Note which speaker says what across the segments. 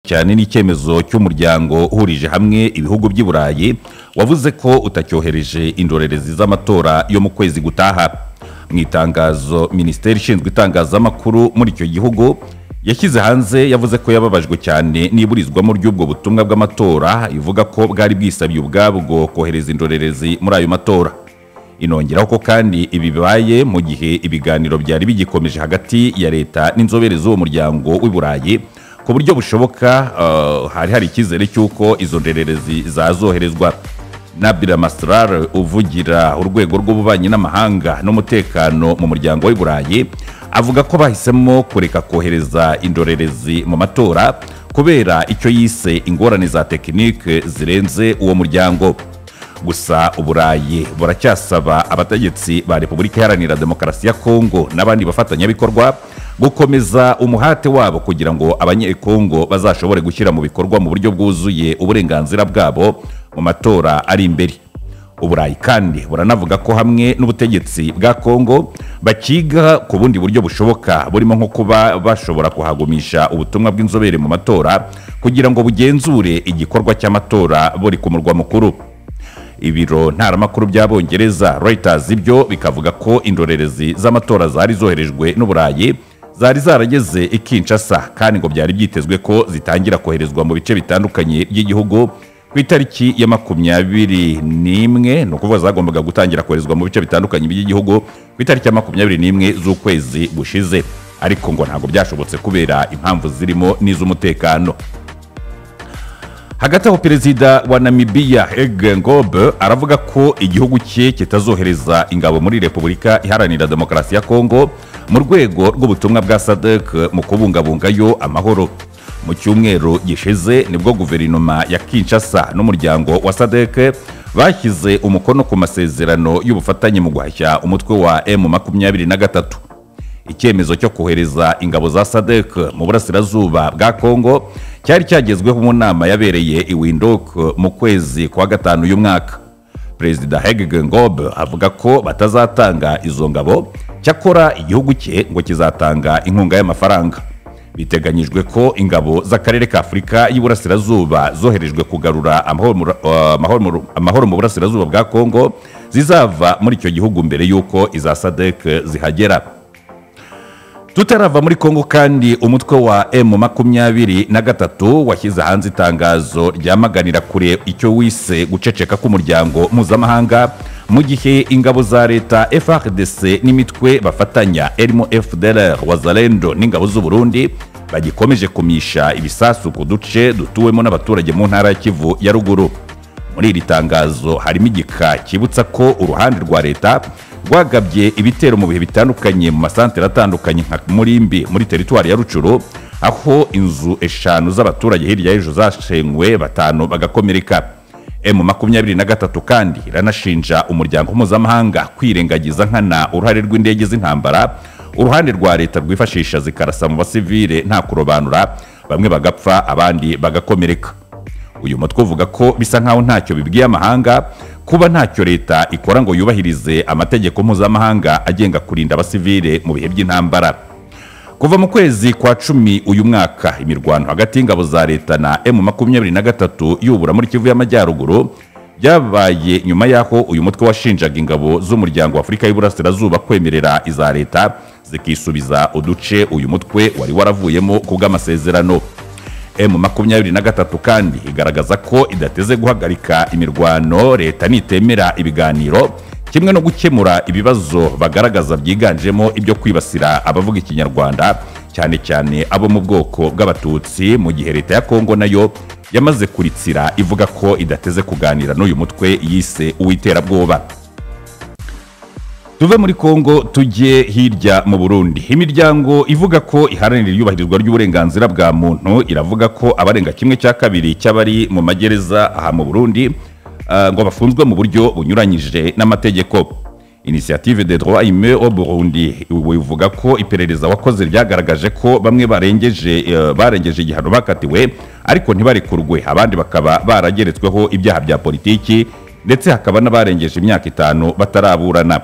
Speaker 1: cyane n'icyemezo cy'umuryango uhurije hamwe ibihugu by'i burayi wavuze ko utacyohereje indorerezi z'amatora yo mu kwezi gutaha mu itangazo minisiteri ishinzwe itangazamakuru muri icyo gihugu yashyize hanze yavuze ko yababajwe cyane n'iburizwamo ry'ubwo butumwa bw'amatora ivuga ko bwari bwisabye ubwabwo kohereza indorerezi muri ayo matora inongeraho ko kandi ibi bibaye mu gihe ibiganiro byari bigikomeje hagati ya leta n'inzobere z'uwo muryango w'i burayi ku buryo bushoboka uh, hari hari icyizere cy'uko izo ndorerezi zazoherezwa nabira masirar uvugira urwego rw'ububanyi n'amahanga n'umutekano mu muryango w'i burayi avuga ko bahisemo kureka kohereza indorerezi mu matora kubera icyo yise ingorane za tekinike zirenze uwo muryango gusa uburayi buracyasaba abategetsi ba repubulika iharanira demokarasi ya kongo n'abandi bafatanyabikorwa gukomeza umuhate wabo kugira ngo abanyekongo bazashobore gushyira mu bikorwa mu buryo bwuzuye uburenganzira bwabo mu matora ari imbere uburayi kandi buranavuga ko hamwe n'ubutegetsi bwa kongo bakiga ku bundi buryo bushoboka burimo nko kuba bashobora kuhagumisha ubutumwa bw'inzobere mu matora kugira ngo bugenzure igikorwa cy'amatora buri ku murwa mukuru ibiro ntaramakuru by'abongereza Reuters ibyo bikavuga ko indorerezi z'amatora zari zoherejwe n'uburayi zari zarageze i Kinshasa kandi ngo byari byitezwe ko zitangira koherezwa mu bice bitandukanye by'igihugu ku itariki ya makumyabiri n'imwe ni ukuvuga zagombaga gutangira koherezwa mu bice bitandukanye by'igihugu ku itariki ya makumyabiri n'imwe z'ukwezi gushize ariko ngo ntabwo byashobotse kubera impamvu zirimo n'iz'umutekano hagati aho perezida wa namibiya Ege ngobe aravuga ko igihugu cye kitazohereza ingabo muri repubulika iharanira demokarasi ya kongo mu rwego rw'ubutumwa bwa sadek mu kubungabungayo amahoro mu cyumweru gishize nibwo guverinoma ya kinshasa n'umuryango wa sadek bashyize umukono ku masezerano y'ubufatanye mu guhashya umutwe wa emu makumyabiri na gatatu icyemezo cyo kohereza ingabo za sadek mu burasirazuba bwa kongo cyari cyagezweho mu nama yabereye i windok mu kwezi kwa gatanu uyu mwaka perezida hegege ngob avuga ko batazatanga izo ngabo cyakora igihugu cye ngo kizatanga inkunga y'amafaranga biteganyijwe ko ingabo z'akarere ka afurika y'iburasirazuba zoherejwe kugarura amahoro mu burasirazuba bwa kongo zizava muri icyo gihugu mbere y'uko iza sadek zihagera tutarava muri kongo kandi umutwe wa emu makumyabiri na gatatu washyize hanze itangazo ryamaganira kure icyo wise guceceka k'umuryango mpuzamahanga mu gihe ingabo za leta frdc n'imitwe bafatanya erimo fdr wazalendo n'ingabo z'uburundi bagikomeje kumisha ibisasu ku duce dutuwemo n'abaturage mu ntara ya kivu ya ruguru muri iri tangazo harimo igika cyibutsa ko uruhande rwa leta rwagabye ibitero mu bihe bitandukanye mu masantere atandukanye nka murimbi muri teritwari ya rucuru aho inzu eshanu z'abaturage hirya y'ejo zashenywe batanu bagakomereka emu makumyabiri na gatatu kandi iranashinja umuryango mpuzamahanga kwirengagiza nkana uruhare rw'indege z'intambara uruhande rwa leta rwifashisha zikarasa mu basivile nta kurobanura bamwe bagapfa abandi bagakomereka uyu mutwe uvuga ko bisa nkaho ntacyo bibwiye amahanga kuba ntacyo leta ikora ngo yubahirize amategeko mpuzamahanga agenga kurinda abasivile mu bihe by'intambara kuva mu kwezi kwa cumi uyu mwaka imirwano hagati y'ingabo za leta na emu makumyabiri na gatatu yubura muri kivu y'amajyaruguru byabaye nyuma y'aho uyu mutwe washinjaga ingabo z'umuryango wa afurika y'uburasirazuba kwemerera iza leta zikisubiza uduce uyu mutwe wari waravuyemo ku bw'amasezerano emu makumyabiri na gatatu kandi igaragaza ko idateze guhagarika imirwano leta nitemera ibiganiro kimwe no gukemura ibibazo bagaragaza byiganjemo ibyo kwibasira abavuga ikinyarwanda cyane cyane abo mu bwoko bw'abatutsi mu gihe leta ya kongo nayo yamaze kuritsira ivuga ko idateze kuganira n'uyu mutwe yise uw'iterabwoba tuve muri kongo tujye hirya mu burundi imiryango ivuga ko iharanira iyubahirizwa ry'uburenganzira bwa muntu iravuga ko abarenga kimwe cya kabiri cy'abari mu magereza aha mu burundi uh, ngo bafunzwe mu buryo bunyuranyije n'amategeko inisiyative de droit ime au burundi ivuga ko iperereza wakoze ryagaragaje ko bamwe barengeje uh, barengeje igihano bakatiwe ariko ntibarekurwe abandi bakaba barageretsweho ibyaha bya politiki ndetse hakaba n'abarengeje imyaka itanu bataraburana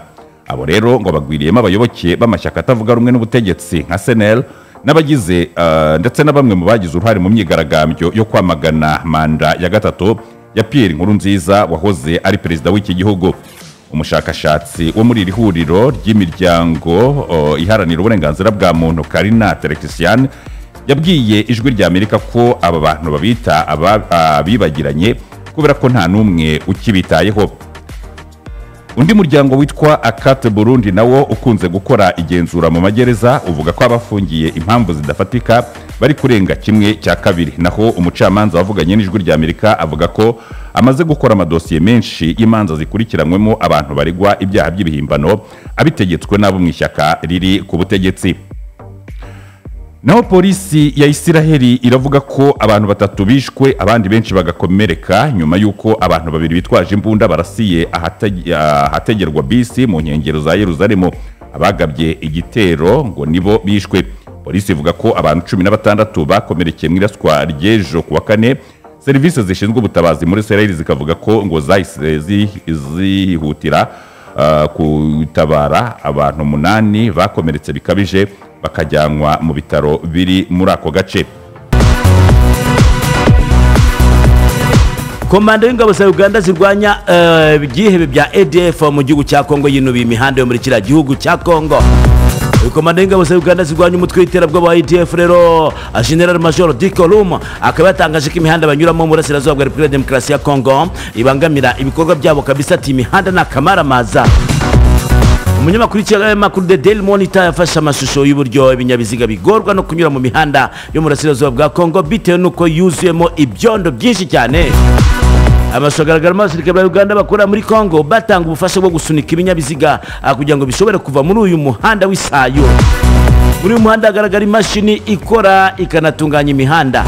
Speaker 1: abo rero ngo bagwiriyemo abayoboke b'amashyaka atavuga rumwe n'ubutegetsi nka senel n'abagize ah, ndetse na bamwe mu bagize uruhare mu myigaragambyo yo kwamagana manda ya gatatu ya Pierre Nkurunziza wahoze ari perezida w'iki gihugu umushakashatsi wo muri iri huriro ry'imiryango oh, iharanira uburenganzira bwa muntu Karina Terexian yabwiye ijwi rya Amerika ko aba bantu babita aba- abibagiranye kubera ko nta n'umwe ukibitayeho undi muryango witwa akate burundi nawo ukunze gukora igenzura mu magereza uvuga ko abafungiye impamvu zidafatika bari kurenga kimwe cya kabiri naho umucamanza wavuganye n'ijwi rya amerika avuga ko amaze gukora amadosiye menshi y'imanza zikurikiranywemo abantu baregwa ibyaha by'ibihimbano abitegetswe n'abo mu ishyaka riri ku butegetsi naho polisi ya isiraheli iravuga ko abantu batatu bishwe abandi benshi bagakomereka nyuma y'uko abantu babiri bitwaje imbunda barasiye ahate- ahategerwa bisi mu nkengero za yeruzalemu abagabye igitero ngo nibo bishwe polisi ivuga ko abantu cumi na batandatu bakomerekeye mu iraswa ry'ejo ku wa kane serivisi zishinzwe ubutabazi muri isiraheli zikavuga ko ngo zahise zi- zihutira ah, gutabara abantu umunani bakomeretse bikabije bakajyanwa mu bitaro biri muri ako gace
Speaker 2: komanda w'ingabo za uganda zirwanya eh, ibyihebe bya adf mu gihugu cya kongo yinubiye imihanda yo muri kiriya gihugu cya kongo komanda w'ingabo za uganda zirwanya umutwe w'iterabwoba wa adf rero general major dikolum akaba yatangaje ko imihanda banyuramo mu burasirazuba bwa repubulika ya demokarasi ya kongo ibangamira ibikorwa byabo kabisa ati imihanda ni akamaramasa umunyamakuru w'ikinyamakuru the daily monitor yafashe amashusho y'uburyo ibinyabiziga bigorwa no kunyura mu mihanda yo mu burasirazuba bwa kongo bitewe n'uko yuzuyemo ibyondo byinshi cyane amashusho agaragaramo abasirikare ba uganda bakorera muri kongo batanga ubufasha bwo gusunika ibinyabiziga ah, kugira ngo bishobore kuva muri uyu muhanda w'isayo muri uyu muhanda hagaragara imashini ikora ikanatunganya imihanda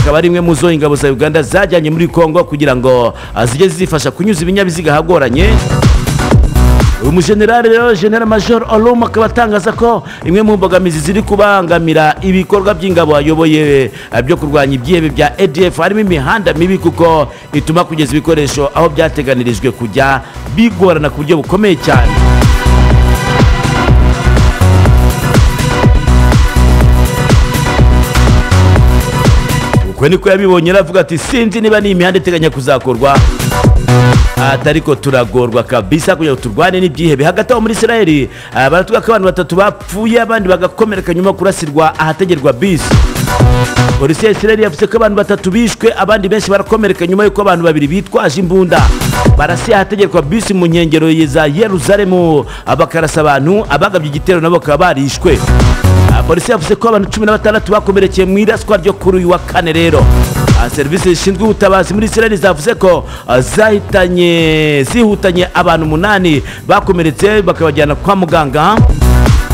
Speaker 2: ikaba ari imwe mu zo ingabo za uganda zajyanye muri kongo kugira ngo ah, zijye zifasha kunyuza ibinyabiziga ahagoranye umujenerali rero general major olom akaba atangaza ko imwe mu mbogamizi ziri kubangamira ibikorwa by'ingabo ayoboye eh, byo kurwanya ibyihebe bya adf harimo imihanda mibi kuko ituma kugeza ibikoresho aho byateganirijwe kujya bigorana ku buryo bukomeye cyane uko niko yabibonye rero avuga ati sinzi niba ni imihanda iteganya kuzakorwa atariko turagorwa kabisa kugira ngo turwane n'ibyihebe hagati aho muri isiraheli baratubwira ko abantu batatu bapfuye abandi bagakomereka nyuma yo kurasirwa ahategerwa bisi polisi ya isiraheli yavuze ko abantu batatu bishwe abandi benshi barakomereka nyuma y'uko abantu babiri bitwaje imbunda barasiye ahategerwa bisi mu nkengero za yeruzalemu bakarasa abantu abagabye igitero nabo bakaba barishwe Ah, polisi yavuze ko abantu cumi na batandatu bakomerekeye mu iraswa ryo kuri uyu wa kane rero Ah, serivisi zishinzwe ubutabazi muri isiraheli zavuze ko ah, zahitanye zihutanye abantu umunani bakomeretse bakabajyana kwa muganga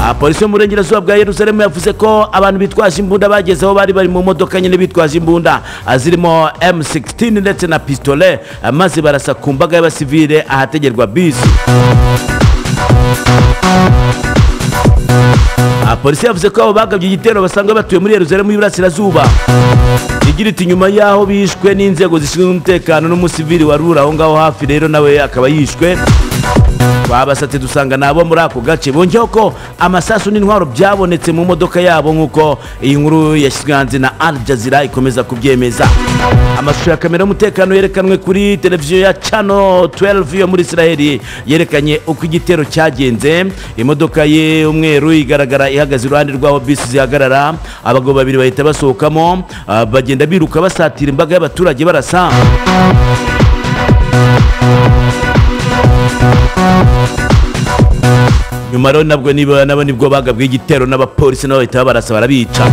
Speaker 2: Ah, polisi yo mu burengerazuba bwa yeruzalemu yavuze ko abantu bitwaje imbunda bageze aho bari bari mu modoka nyine bitwaje imbunda ah, zirimo m16 ndetse na pistolet ah, maze barasa ku mbaga y'abasivile ahategerwa bisi Ah, polisi yavuze ko abo bagabye igitero basanzwe batuye muri yeruzalemu y'iburasirazuba igira iti nyuma y'aho bishwe n'inzego zishinzwe umutekano n'umusivili warura aho ngaho hafi rero nawe akaba yishwe twabasatse dusanga nabo muri ako gace bongeyeho ko amasasu n'intwaro byabonetse mu modoka yabo nk'uko iyi nkuru yashyizwe hanze na al jazeera ikomeza kubyemeza amashusho ya kamera y'umutekano yerekanwe kuri televiziyo ya channel 12 yo muri isiraheli yerekanye uko igitero cyagenze imodoka ye umweru igaragara ihagaze iruhande rw'aho bisi zihagarara abagabo babiri bahita basohokamo ah, bagenda biruka basatira imbaga y'abaturage barasa nyuma rero nabwo niba nabo nibwo bagabwe igitero n'abapolisi nabo bahita babarasa barabica